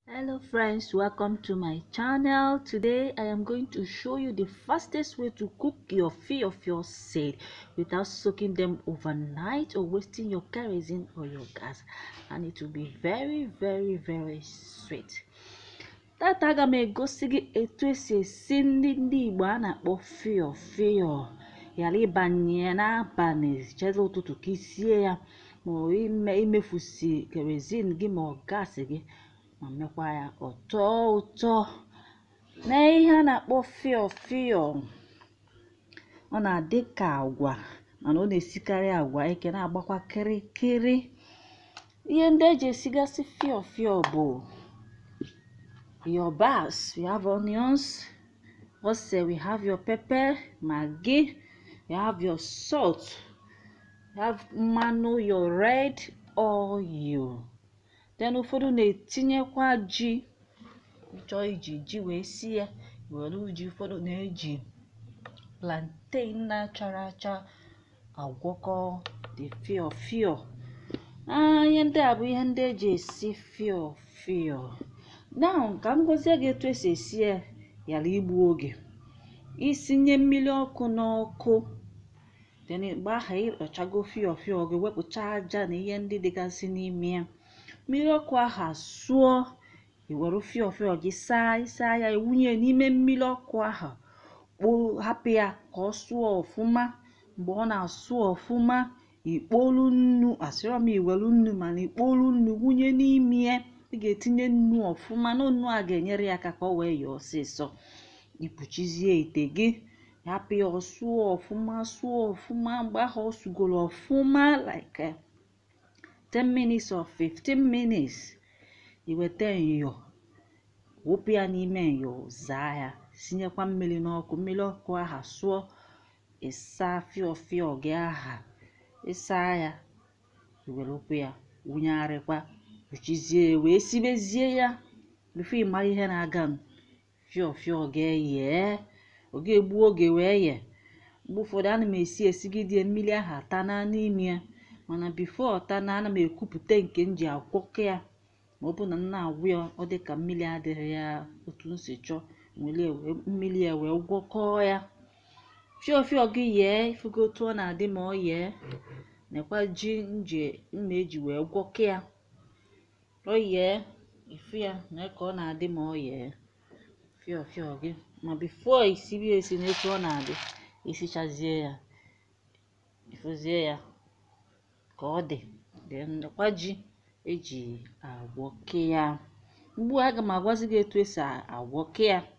hello friends welcome to my channel today i am going to show you the fastest way to cook your fiofio seed without soaking them overnight or wasting your kerosene or your gas and it will be very very very sweet tata aga m egosi gị etu esi esi nri ndị igbo a na-akpọ fio fio ghara ịbanye ya n'abalị chere ụtụtụ ka isie ya ma ọ ime imefusi kerozin gị ma ọ gasị gị ma mekwa ya ọtọ ụtọ na ihe a na-akpọ fio fio ọ na-adị ka agwa mana ọ na-esikarị agwa eke na-agbakwa kịrịkịrị ihe ndị eji esigasị fio fio bụ your bars we have onions also we have your pepper maggi you have your salt you have mmanụ your red oil then ụfọdụ na-etinyekwa ji chọọ iji ji wee sie ya were ji ụfọdụ na-eji plantain na-achara acha agwọkọ the fio fio ihe ndị a bụ ihe ndị eji esi fio fio now ka m gozie gị etu esi esi ya ghara igbu oge isinye mmiri ọkụ n'ọkụ then mgbe ahụ ịkpachago fio fio gị wepụcha aja na ihe ndị dịgasị n'ime ya mmiri ọkụ ahụ asụọ iwere fio fio gị saa ịsaa ya iwunye n'ime mmiri ọkụ ahụ kpoo hapụ ya ka ọ sụọ ọfụma mgbe ọ na-asụ ọfụma ikpolu nnu asịrọ m iwelu nnu mana ikpolu nnu wunye n'ime ya ị ga-etinye nnu ọfụma na nnu a ga-enyere ya aka ka ọ wee yọọ ọsịsọ ikpuchizie ite gị hapụ ya ọsụọ ọfụma sụọ ọfụma mgbe ahụ ọ sụgoro ọfụma like 10 minutes or 15 minutes iweta nyọ wụpụ ya n'ime nyọ zaa ya sinyekwa mmiri n'ọkụ mmiri ọkụ aha sụọ ịsa fio fio gị aha ịsa ya iwerepụ ya wụnyegharịkwa kpuchizie wee sibezie ya bifo ịmara ihe na-aga m fio fio gị yee ọ ga-egbu oge wee ye mgbe ụfọdụ ana m esi esigidie mmiri ahụ atana n'ime ya mana bifo ọta na ana m ekwupụta nke m ji agwọkọ ya ma ọ bụ na m na-agwụ ya ọ dị ka mmiri adịghị ya otu m si chọọ mmiri ya wee gwọkọọ ya fio fio gị yee ifugo otu ọ na-adị ma ọ yee nekwa ji nje mma eji wee gwọkọ ya ọ yee ifu ya na ka ọ na-adị ma ọ yee fio fio gị ma bifo isibi esi n'etu ọ na-adị isichazie ya ifuzie ya ka ọ dị nekwa ji eji agwọke ya ugbu a aga m agwazi gị etu esi agwọke ya